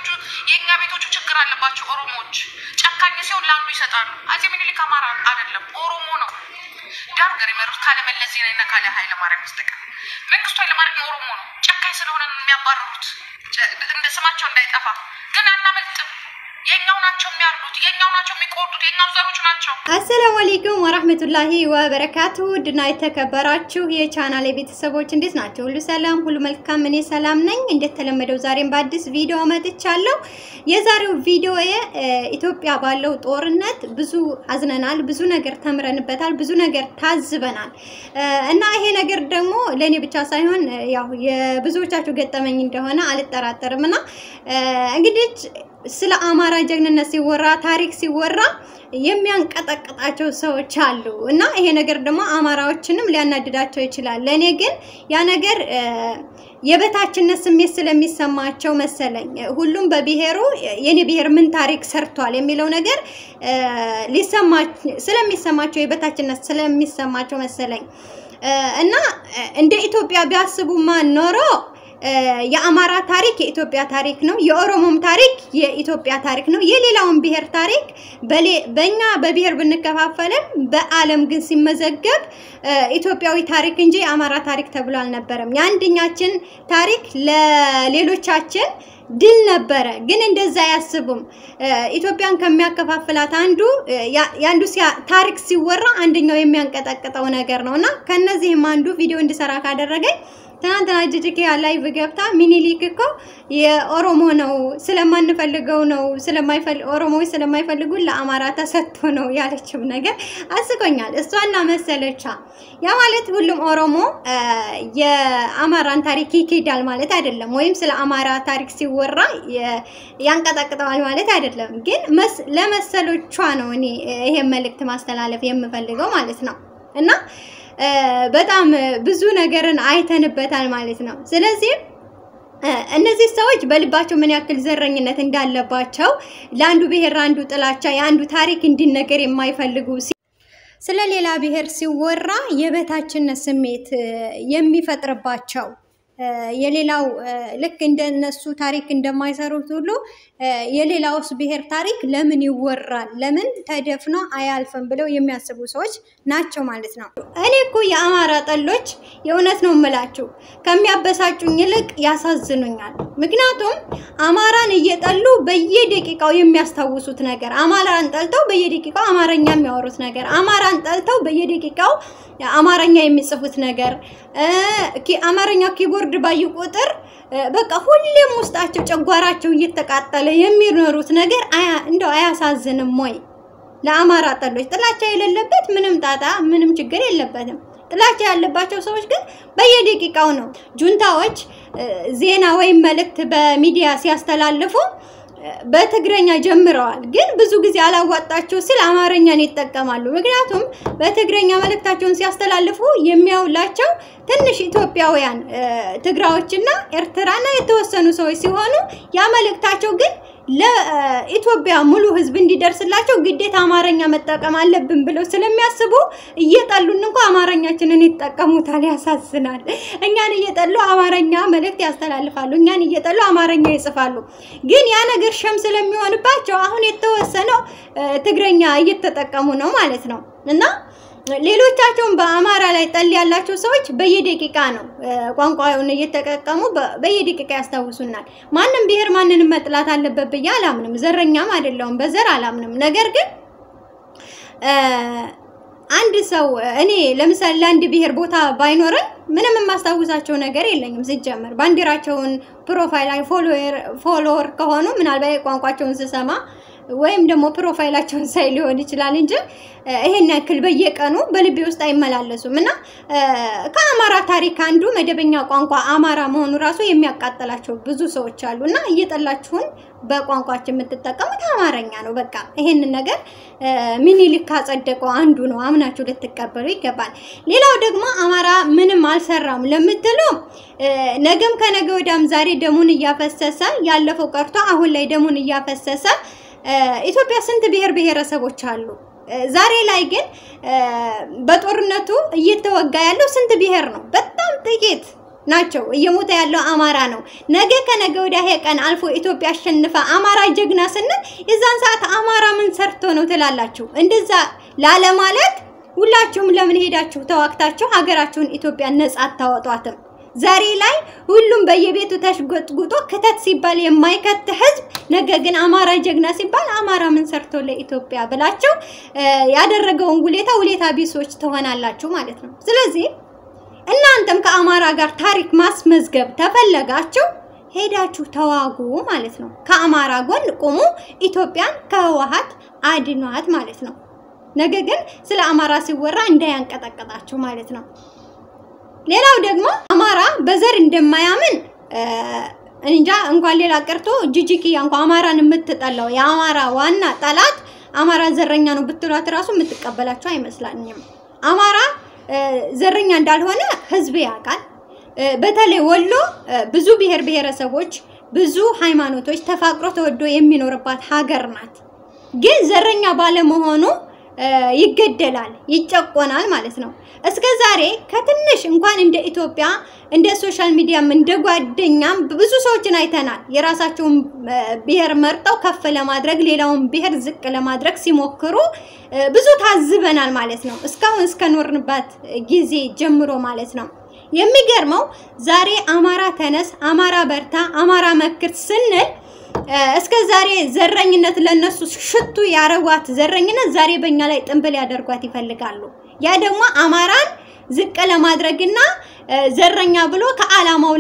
ቤቶቹ የእኛ ቤቶቹ ችግር አለባቸው። ኦሮሞዎች ጨካኝ ሲሆን ለአንዱ ይሰጣሉ። አፄ ምኒልክ አማራ አይደለም ኦሮሞ ነው። ዳር ገር የመሩት ካለ መለስ ዜናዊና ካለ ኃይለ ማርያም በስተቀር መንግስቱ ኃይለ ማርያም ኦሮሞ ነው። ጨካኝ ስለሆነ ነው የሚያባረሩት እንደ ስማቸው እንዳይጠፋ። ግን አናመልጥም። የኛው ናቸው የሚያርዱት፣ የኛው ናቸው የሚቆርጡት፣ የኛው ዘሮች ናቸው። አሰላሙ አለይኩም ወራህመቱላሂ ወበረካቱ። ውድና የተከበራችሁ የቻናል ቤተሰቦች እንዴት ናቸው? ሁሉ ሰላም፣ ሁሉ መልካም። እኔ ሰላም ነኝ። እንደተለመደው ዛሬም በአዲስ ቪዲዮ መጥቻለሁ። የዛሬው ቪዲዮ ኢትዮጵያ ባለው ጦርነት ብዙ አዝነናል፣ ብዙ ነገር ተምረንበታል፣ ብዙ ነገር ታዝበናል እና ይሄ ነገር ደግሞ ለእኔ ብቻ ሳይሆን ያው የብዙዎቻችሁ ገጠመኝ እንደሆነ አልጠራጠርም እና እንግዲህ ስለ አማራ ጀግንነት ሲወራ ታሪክ ሲወራ የሚያንቀጠቅጣቸው ሰዎች አሉ እና ይሄ ነገር ደግሞ አማራዎችንም ሊያናድዳቸው ይችላል። ለእኔ ግን ያ ነገር የበታችነት ስሜት ስለሚሰማቸው መሰለኝ ሁሉም በብሔሩ የኔ ብሔር ምን ታሪክ ሰርቷል የሚለው ነገር ስለሚሰማቸው የበታችነት ስለሚሰማቸው መሰለኝ እና እንደ ኢትዮጵያ ቢያስቡማ ኖሮ የአማራ ታሪክ የኢትዮጵያ ታሪክ ነው። የኦሮሞም ታሪክ የኢትዮጵያ ታሪክ ነው። የሌላውን ብሔር ታሪክ በእኛ በብሔር ብንከፋፈልም በዓለም ግን ሲመዘገብ ኢትዮጵያዊ ታሪክ እንጂ የአማራ ታሪክ ተብሎ አልነበረም። የአንደኛችን ታሪክ ለሌሎቻችን ድል ነበረ። ግን እንደዛ አያስቡም። ኢትዮጵያን ከሚያከፋፍላት አንዱ የአንዱ ታሪክ ሲወራ አንደኛው የሚያንቀጠቅጠው ነገር ነው እና ከነዚህም አንዱ ቪዲዮ እንድሰራ ካደረገኝ ትናንትና ጅጅኪያ ላይቭ ገብታ ሚኒሊክ እኮ የኦሮሞ ነው ስለማንፈልገው ነው ኦሮሞዎች ስለማይፈልጉን ለአማራ ተሰጥቶ ነው ያለችው ነገር አስቆኛል። እሷና መሰለቻ ያ ማለት ሁሉም ኦሮሞ የአማራን ታሪክ ይኬዳል ማለት አይደለም፣ ወይም ስለ አማራ ታሪክ ሲወራ ያንቀጠቅጠዋል ማለት አይደለም። ግን ለመሰሎቿ ነው እኔ ይሄን መልእክት ማስተላለፍ የምፈልገው ማለት ነው እና በጣም ብዙ ነገርን አይተንበታል ማለት ነው። ስለዚህ እነዚህ ሰዎች በልባቸው ምን ያክል ዘረኝነት እንዳለባቸው ለአንዱ ብሔር አንዱ ጥላቻ፣ የአንዱ ታሪክ እንዲነገር የማይፈልጉ ስለ ሌላ ብሔር ሲወራ የበታችነት ስሜት የሚፈጥርባቸው የሌላው ልክ እንደነሱ ታሪክ እንደማይሰሩት ሁሉ የሌላውስ ብሔር ታሪክ ለምን ይወራል? ለምን ተደፍኖ አያልፍም? ብለው የሚያስቡ ሰዎች ናቸው ማለት ነው። እኔ እኮ የአማራ ጠሎች የእውነት ነው የምላችሁ ከሚያበሳጩኝ ይልቅ ያሳዝኑኛል። ምክንያቱም አማራን እየጠሉ በየደቂቃው የሚያስታውሱት ነገር፣ አማራን ጠልተው በየደቂቃው አማርኛ የሚያወሩት ነገር፣ አማራን ጠልተው በየደቂቃው አማርኛ የሚጽፉት ነገር፣ አማርኛ ኪቦርድ ባዩ ቁጥር በቃ ሁሌም ውስጣቸው ጨጓራቸው እየተቃጠለ የሚኖሩት ነገር እንደው አያሳዝንም ወይ? ለአማራ ጠሎች ጥላቻ የሌለበት ምንም ጣጣ ምንም ችግር የለበትም። ጥላቻ ያለባቸው ሰዎች ግን በየደቂቃው ነው። ጁንታዎች ዜና ወይም መልእክት በሚዲያ ሲያስተላልፉ በትግረኛ ጀምረዋል። ግን ብዙ ጊዜ አላዋጣቸው ሲል አማርኛን ይጠቀማሉ። ምክንያቱም በትግረኛ መልእክታቸውን ሲያስተላልፉ የሚያውላቸው ትንሽ ኢትዮጵያውያን ትግራዎችና ኤርትራና የተወሰኑ ሰዎች ሲሆኑ ያ መልእክታቸው ግን ለኢትዮጵያ ሙሉ ሕዝብ እንዲደርስላቸው ግዴታ አማርኛ መጠቀም አለብን ብለው ስለሚያስቡ እየጠሉን እንኳ አማርኛችንን ይጠቀሙታል። ያሳዝናል። እኛን እየጠሉ አማርኛ መልእክት ያስተላልፋሉ። እኛን እየጠሉ አማርኛ ይጽፋሉ። ግን ያ ነገር ሸም ስለሚሆንባቸው አሁን የተወሰነው ትግረኛ እየተጠቀሙ ነው ማለት ነው እና ሌሎቻቸውን በአማራ ላይ ጠል ያላቸው ሰዎች በየደቂቃ ነው ቋንቋውን እየተጠቀሙ በየደቂቃ ያስታውሱናል። ማንም ብሔር ማንንም መጥላት አለበት ብዬ አላምንም። ዘረኛም አይደለውም፣ በዘር አላምንም። ነገር ግን አንድ ሰው እኔ ለምሳሌ ለአንድ ብሔር ቦታ ባይኖረኝ ምንም የማስታውሳቸው ነገር የለኝም። ሲጀመር ባንዲራቸውን ፕሮፋይል ፎሎወር ከሆኑ ምናልባት ቋንቋቸውን ስሰማ ወይም ደግሞ ፕሮፋይላቸውን ሳይ ሊሆን ይችላል እንጂ ይሄን ያክል በየቀኑ በልቤ ውስጥ አይመላለሱም። እና ከአማራ ታሪክ አንዱ መደበኛ ቋንቋ አማራ መሆኑ ራሱ የሚያቃጥላቸው ብዙ ሰዎች አሉ። እና እየጠላችሁን በቋንቋችን የምትጠቀሙት አማርኛ ነው። በቃ ይሄንን ነገር ሚኒሊክ ካጸደቀው አንዱ ነው። አምናችሁ ልትቀበሉ ይገባል። ሌላው ደግሞ አማራ ምንም አልሰራም ለምትሉ ነገም ከነገ ወዲያም ዛሬ ደሙን እያፈሰሰ ያለፈው ቀርቶ አሁን ላይ ደሙን እያፈሰሰ ኢትዮጵያ ስንት ብሔር ብሔረሰቦች አሉ። ዛሬ ላይ ግን በጦርነቱ እየተወጋ ያለው ስንት ብሔር ነው? በጣም ጥቂት ናቸው። እየሞተ ያለው አማራ ነው። ነገ ከነገ ወዲያ ይሄ ቀን አልፎ ኢትዮጵያ አሸንፋ አማራ ጀግና ስንል የዛን ሰዓት አማራ ምን ሰርቶ ነው ትላላችሁ? እንደዛ ላለማለት ሁላችሁም ለምን ሄዳችሁ ተዋግታችሁ ሀገራችሁን ኢትዮጵያን ነጻ አታወጧትም? ዛሬ ላይ ሁሉም በየቤቱ ተሽጎጥጉጦ ክተት ሲባል የማይከት ህዝብ፣ ነገ ግን አማራ ጀግና ሲባል አማራ ምን ሰርቶ ለኢትዮጵያ ብላችሁ ያደረገውን ውሌታ ውሌታ ቢሶች ትሆናላችሁ ማለት ነው። ስለዚህ እናንተም ከአማራ ጋር ታሪክ ማስመዝገብ ተፈለጋችሁ ሄዳችሁ ተዋጉ ማለት ነው። ከአማራ ጎን ቁሙ፣ ኢትዮጵያን ከህወሓት አድኗት ማለት ነው። ነገ ግን ስለ አማራ ሲወራ እንዳያንቀጠቀጣችሁ ማለት ነው። ሌላው ደግሞ አማራ በዘር እንደማያምን እንጃ እንኳን ሌላ ቀርቶ ጂጂኪያ እንኳን አማራን የምትጠላው የአማራ ዋና ጠላት አማራ ዘረኛ ነው ብትሏት እራሱ የምትቀበላቸው አይመስላኝም። አማራ ዘረኛ እንዳልሆነ ህዝብ ያውቃል። በተለይ ወሎ ብዙ ብሔር ብሔረሰቦች፣ ብዙ ሃይማኖቶች ተፋቅሮ ተወዶ የሚኖርባት ሀገር ናት። ግን ዘረኛ ባለመሆኑ ይገደላል፣ ይጨቆናል ማለት ነው። እስከ ዛሬ ከትንሽ እንኳን እንደ ኢትዮጵያ እንደ ሶሻል ሚዲያም እንደ ጓደኛም ብዙ ሰዎችን አይተናል። የራሳቸውን ብሔር መርጠው ከፍ ለማድረግ ሌላውን ብሔር ዝቅ ለማድረግ ሲሞክሩ ብዙ ታዝበናል ማለት ነው። እስካሁን እስከኖርንባት ጊዜ ጀምሮ ማለት ነው። የሚገርመው ዛሬ አማራ ተነስ፣ አማራ በርታ፣ አማራ መክር ስንል እስከ ዛሬ ዘረኝነት ለነሱ ሽቱ ያረጓት ዘረኝነት ዛሬ በእኛ ላይ ጥንብል ያደርጓት ይፈልጋሉ። ያ ደግሞ አማራን ዝቅ ለማድረግና ዘረኛ ብሎ ከዓላማው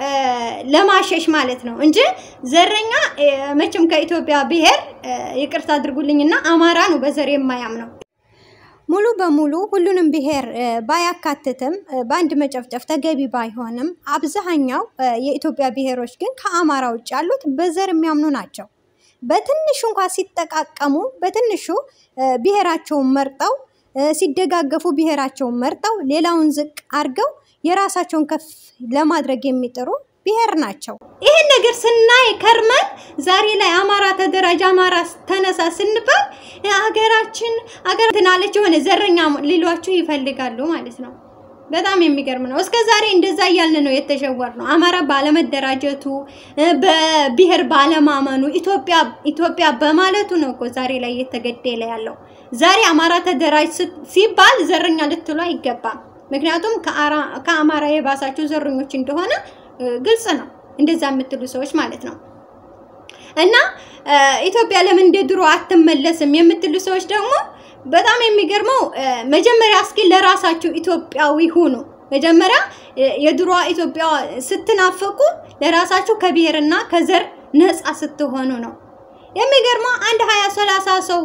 ለማሸሽ ማለት ነው እንጂ ዘረኛ መቼም ከኢትዮጵያ ብሔር ይቅርታ አድርጉልኝና አማራ ነው በዘር የማያምነው። ሙሉ በሙሉ ሁሉንም ብሔር ባያካትትም በአንድ መጨፍጨፍ ተገቢ ባይሆንም አብዛኛው የኢትዮጵያ ብሔሮች ግን ከአማራ ውጭ ያሉት በዘር የሚያምኑ ናቸው። በትንሹ እንኳ ሲጠቃቀሙ በትንሹ ብሔራቸውን መርጠው ሲደጋገፉ ብሔራቸውን መርጠው ሌላውን ዝቅ አድርገው የራሳቸውን ከፍ ለማድረግ የሚጥሩ ብሔር ናቸው። ይህን ነገር ስናይ ከርመን ዛሬ ላይ አማራ ተደራጅ፣ አማራ ተነሳ ስንባል ሀገራችን ሀገር ትናለች የሆነ ዘረኛ ሊሏችሁ ይፈልጋሉ ማለት ነው። በጣም የሚገርም ነው። እስከ ዛሬ እንደዛ እያልን ነው የተሸወር ነው። አማራ ባለመደራጀቱ በብሔር ባለማመኑ ኢትዮጵያ ኢትዮጵያ በማለቱ ነው እኮ ዛሬ ላይ እየተገደለ ያለው። ዛሬ አማራ ተደራጅ ሲባል ዘረኛ ልትሉ አይገባም። ምክንያቱም ከአማራ የባሳችሁ ዘረኞች እንደሆነ ግልጽ ነው። እንደዛ የምትሉ ሰዎች ማለት ነው። እና ኢትዮጵያ ለምን እንደ ድሮ አትመለስም የምትሉ ሰዎች ደግሞ በጣም የሚገርመው መጀመሪያ እስኪ ለራሳችሁ ኢትዮጵያዊ ሁኑ። መጀመሪያ የድሮ ኢትዮጵያ ስትናፍቁ ለራሳችሁ ከብሔርና ከዘር ነፃ ስትሆኑ ነው። የሚገርመው አንድ ሀያ ሰላሳ ሰው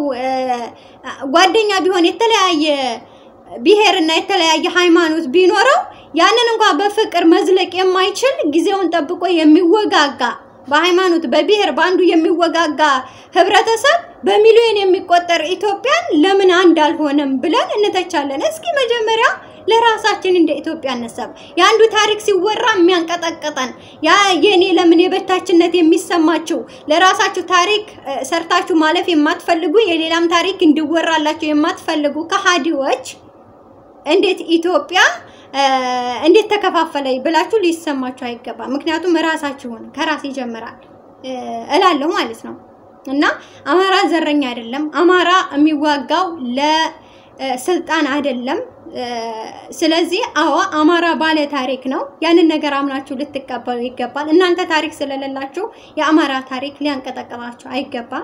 ጓደኛ ቢሆን የተለያየ ብሔርና የተለያየ ሃይማኖት ቢኖረው ያንን እንኳን በፍቅር መዝለቅ የማይችል ጊዜውን ጠብቆ የሚወጋጋ በሃይማኖት በብሔር በአንዱ የሚወጋጋ ህብረተሰብ በሚሊዮን የሚቆጠር ኢትዮጵያን ለምን አንድ አልሆነም ብለን እንተቻለን። እስኪ መጀመሪያ ለራሳችን እንደ ኢትዮጵያ እነሳብ። የአንዱ ታሪክ ሲወራ የሚያንቀጠቅጠን ያ የኔ ለምን የበታችነት የሚሰማችሁ ለራሳችሁ ታሪክ ሰርታችሁ ማለፍ የማትፈልጉ የሌላም ታሪክ እንዲወራላችሁ የማትፈልጉ ከሃዲዎች እንዴት ኢትዮጵያ እንዴት ተከፋፈለ ብላችሁ ሊሰማችሁ አይገባም። ምክንያቱም ራሳችሁን ከራስ ይጀምራል እላለሁ ማለት ነው። እና አማራ ዘረኛ አይደለም። አማራ የሚዋጋው ለስልጣን አይደለም። ስለዚህ አዎ አማራ ባለ ታሪክ ነው። ያንን ነገር አምናችሁ ልትቀበሉ ይገባል። እናንተ ታሪክ ስለሌላችሁ የአማራ ታሪክ ሊያንቀጠቀጣችሁ አይገባም።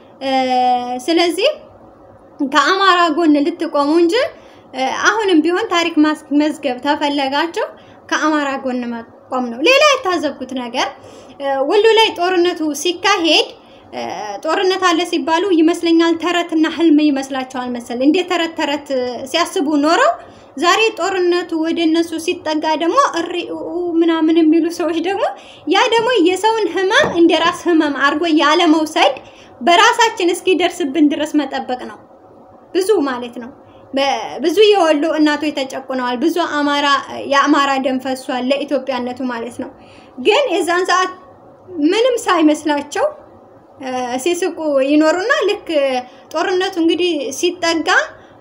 ስለዚህ ከአማራ ጎን ልትቆሙ እንጂ አሁንም ቢሆን ታሪክ ማስመዝገብ ተፈለጋቸው ከአማራ ጎን መቆም ነው። ሌላ የታዘብኩት ነገር ወሎ ላይ ጦርነቱ ሲካሄድ ጦርነት አለ ሲባሉ ይመስለኛል ተረትና ህልም ይመስላቸዋል መሰል እንደ ተረት ተረት ሲያስቡ ኖረው ዛሬ ጦርነቱ ወደ እነሱ ሲጠጋ ደግሞ እሪ ምናምን የሚሉ ሰዎች ደግሞ ያ ደግሞ የሰውን ህመም እንደ ራስ ህመም አድርጎ ያለመውሰድ በራሳችን እስኪደርስብን ድረስ መጠበቅ ነው። ብዙ ማለት ነው። ብዙ የወሎ እናቶች ተጨቁነዋል። ብዙ አማራ የአማራ ደም ፈሷል ለኢትዮጵያነቱ ማለት ነው። ግን የዛን ሰዓት ምንም ሳይመስላቸው ሲስቁ ይኖሩና ልክ ጦርነቱ እንግዲህ ሲጠጋ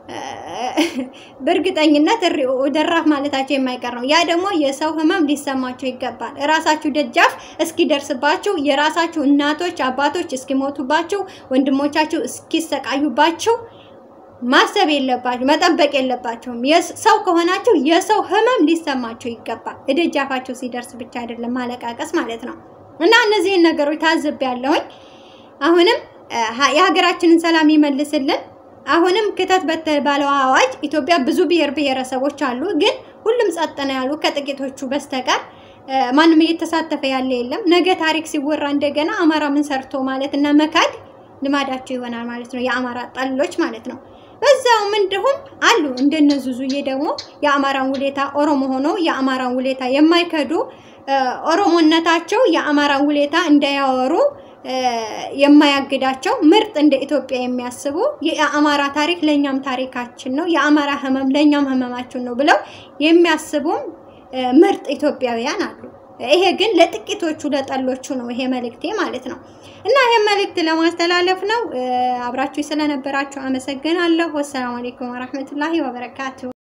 በእርግጠኝነት እሪኦ ደራፍ ማለታቸው የማይቀር ነው። ያ ደግሞ የሰው ህመም ሊሰማቸው ይገባል። እራሳችሁ ደጃፍ እስኪደርስባችሁ፣ የራሳችሁ እናቶች አባቶች እስኪሞቱባችሁ፣ ወንድሞቻችሁ እስኪሰቃዩባችሁ ማሰብ የለባችሁ መጠበቅ የለባቸውም። ሰው ከሆናችሁ የሰው ህመም ሊሰማቸው ይገባል። እደጃፋቸው ሲደርስ ብቻ አይደለም ማለቃቀስ ማለት ነው። እና እነዚህን ነገሮች ታዝቤያለሁኝ። አሁንም የሀገራችንን ሰላም ይመልስልን። አሁንም ክተት በተባለው አዋጅ ኢትዮጵያ ብዙ ብሔር ብሔረሰቦች አሉ፣ ግን ሁሉም ጸጥ ነው ያሉ ከጥቂቶቹ በስተቀር ማንም እየተሳተፈ ያለ የለም። ነገ ታሪክ ሲወራ እንደገና አማራ ምን ሰርቶ ማለት እና መካድ ልማዳቸው ይሆናል ማለት ነው፣ የአማራ ጠሎች ማለት ነው። በዛውም እንዲሁም አሉ እንደነ ዙዙዬ ደግሞ የአማራን ውለታ ኦሮሞ ሆኖ የአማራን ውለታ የማይከዱ ኦሮሞነታቸው የአማራን ውለታ እንዳያወሩ የማያግዳቸው ምርጥ እንደ ኢትዮጵያ የሚያስቡ የአማራ ታሪክ ለእኛም ታሪካችን ነው፣ የአማራ ህመም ለእኛም ህመማችን ነው ብለው የሚያስቡም ምርጥ ኢትዮጵያውያን አሉ። ይሄ ግን ለጥቂቶቹ ለጠሎቹ ነው ይሄ መልእክቴ ማለት ነው። እና ይሄ መልእክት ለማስተላለፍ ነው። አብራችሁ ስለነበራችሁ አመሰግናለሁ። ወሰላሙ አሌይኩም ወረህመቱላሂ ወበረካቱ